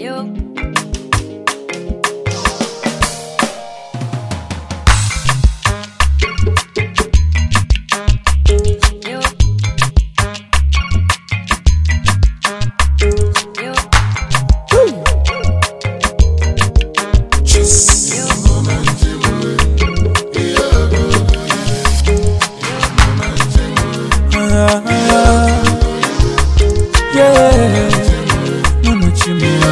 You. You. You. Yeah, Mama Chimia.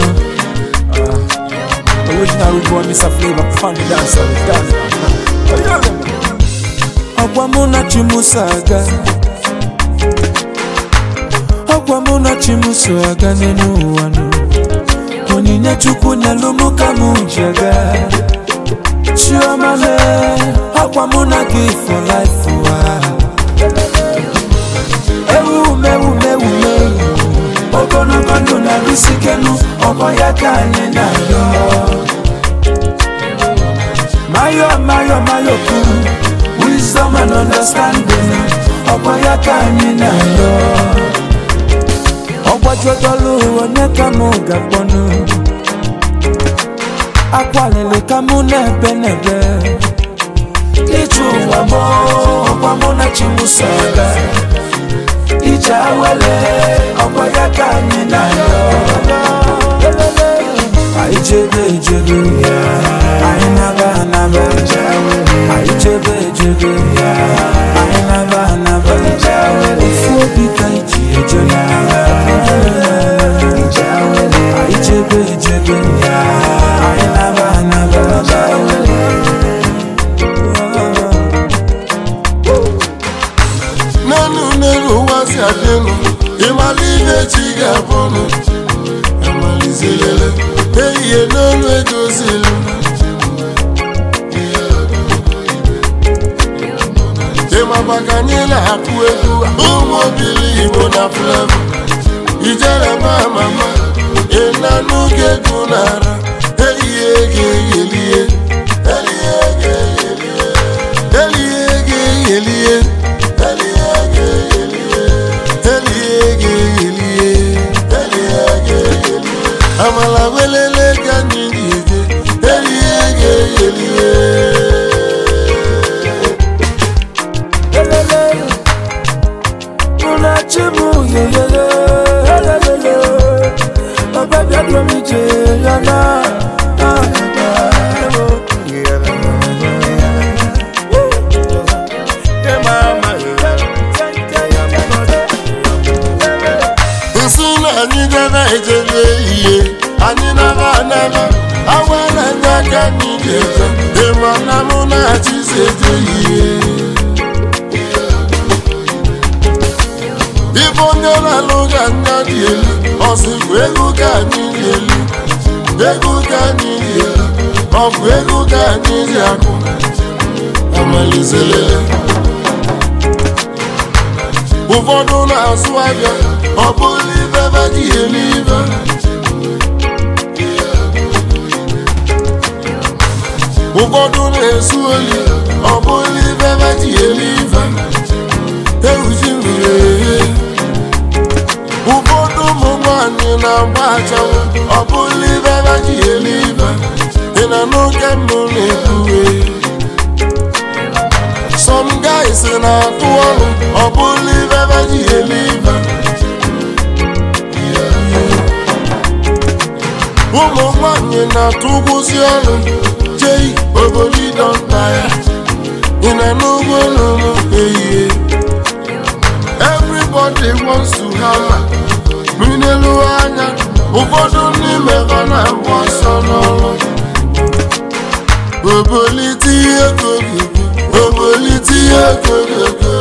Original root boy, Mr. Flavor, funny dancer, dancer. Ọgwa mụ na Chimuso aga Ọgwa mụ na Chimuso aga n'elu ụwa nụ Onyinye Chukwu nyelụ mụ ka mụ ji aga Chioma mee Ọgwa mụ na gị for life ụwa ewumewumewume ogologo ndụ na-arụsikenu ọgbọ ya ka anyị na-arịọ mayo mayo mayo kwuru wisdom and understanding ọgbọ ya ka anyị na-arịọ ọgbajudolu onye ka mụ ga-akpọnụ akwalili ka mụ na-ebe n'ebe ije ụwa mụ ọgwa mụ na chimuso aga ije awele ọgbọ ya ka anyị na-ayọ anyị chebe ejebe anyị naba anaba anyị chebe ejebe anyị naba anaba ofu obi ka iji eje na anyị chebe ejebe anyị naba anaba n'elu n'elu ụwa si adịnụ ịmala ihe chi ga-abụnụ amalizilele ehihie n'olu edozilu ịmaba ka anyị na-akụ egwu ụmụ obili igbo na flevo ijere ma mama ịnanụ ga-egwu n'ara ehihie ga-eyelie elie ga-eyelie elie ga-eyelie amala welele ka anyị na-eje elie ga-eyelie Elele, unachimu yeyeye, elelele, ọbẹbi adúlọ mi jẹ yana. nsị na anyị gara ejebe ihe anyị nara anara awara anyị aka anyị ga-eje ịma na mụ na-achịzi eje ihe ibe onye na-alụ ga anya dị elu ọsịkwa ego ka anyị dị elu ego ka anyị dị elu ọ bụ ego ka anyị dị akụ amalizelele ụfọdụ na-azụ ahịa ọ bụrụ ibe ebe ji elu ibe ụfọdụ na-esu oli ọ bụrụ ibe ebe ji elu ibe ewuji mmiri eghe ụfọdụ ụmụ nwanyị na-agba achanwụ ọ bụrụ ibe ebe ji elu ibe ị na n'oge mbụ na-ekwuwe some guys na-atụ ọrụ ọ bụrụ ibe ebe ji elu ibe ụmụ nwanyị na-atụ ụgwụzi ọrụ jei obodo ịdọnta ya ị na n'ugbo n'ụlọ ehihie everybody wants to hammer minelu anya ụfọdụ n'ime ha na-agba ọsọ n'ọrụ obolite ihe kogogo obolite ihe kogogo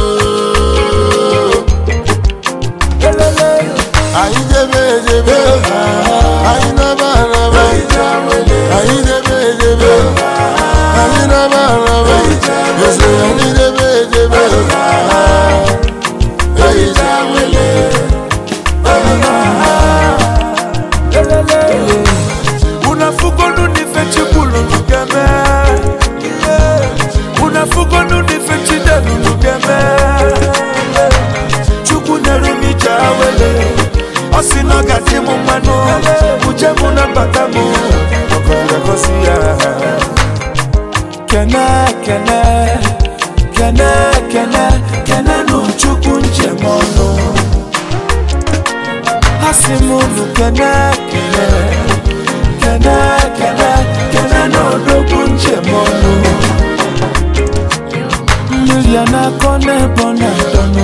anyị debe edebe anyị naba araba anyị debe edebe anyị naba araba eze anyị debe edebe ehicha wele unafugonu nife chikulu nugeme unafugonu nife chidelu nuge njem ọnụ ha si m unu kene kene kene kene kene na odogwu njem ọnụ mmiri a na-akọ n'ebe ọ na-adọnụ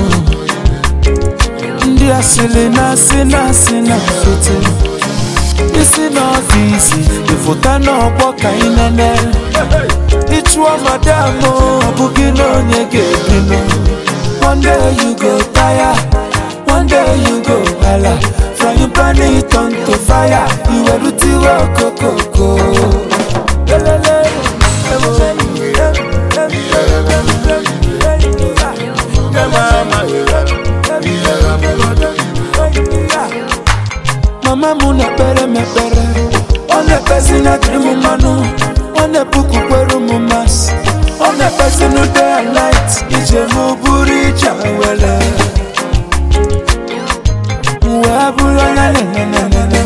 ndị asịrị na-asị na-asị na fote isi n'ọfịs ịfụta n'ọgbọ ka ị nene ịchụọ madam ọ bụghị na onye ga-ebinụ one day you go tire one day you go hala frying pan it on to fire iwerutiwe okokoko Lelele, mama m na-ekpere m ekpere ọ na-ekpezi na dịrị m mmanụ ọ na-ebukwukwere m masị ọ na-ekpezi na day and night ije m bụrụ ije were wee bụrụ onye nenenenene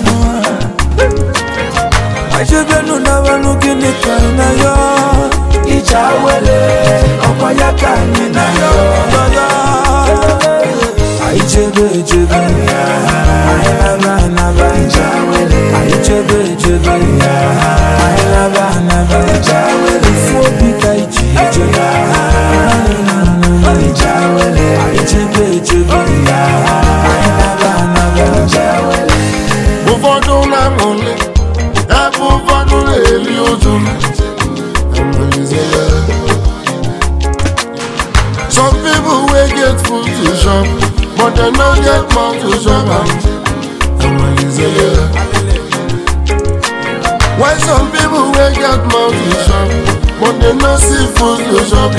ajebenu nawanụ gịnị ka ị na ya ije awere ọkwa ya ka anyị na ya anyị jebe ejebe anyị naba anaba anyị jebe ejebe anyị naba anaba ifu obi ka iji ejebe anyị jebe ejebe anyị naba anaba ụfọdụ na-amụli ebe ụfọdụ na-eli ụjụ some people wey get food to chop but dem no get mouth to chop am while some people wey get mouth to chop but dem no see food to chop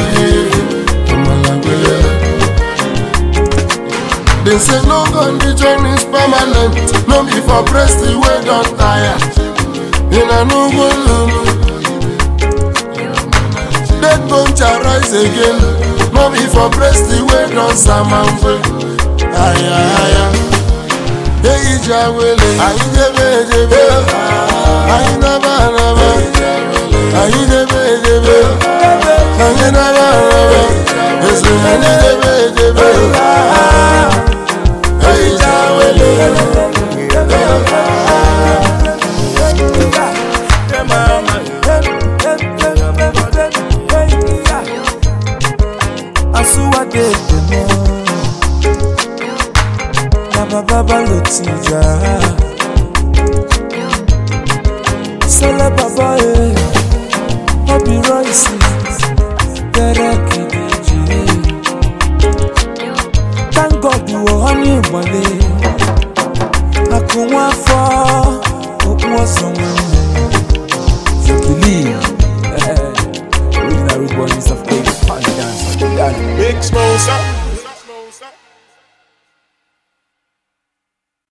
They say no condition is permanent, no be for breast wey don tire. In a no go lulu. Dead bone shall rise again, no be for breast wey don samamfe. Aya aya. Eyi jawele, ayi jebe jebe, ayi naba naba, ayi jebe jebe, ayi naba naba, esi ayi jebe jebe. Eyi jawele. Asuwadedemo na baba lotija Sele baba e Obi Royce Tere Kideji Thank God wo honey wale Akunwa afọ okwu ọsọ nwanne You believe Original root boy is of Cape Dance Big Smosa.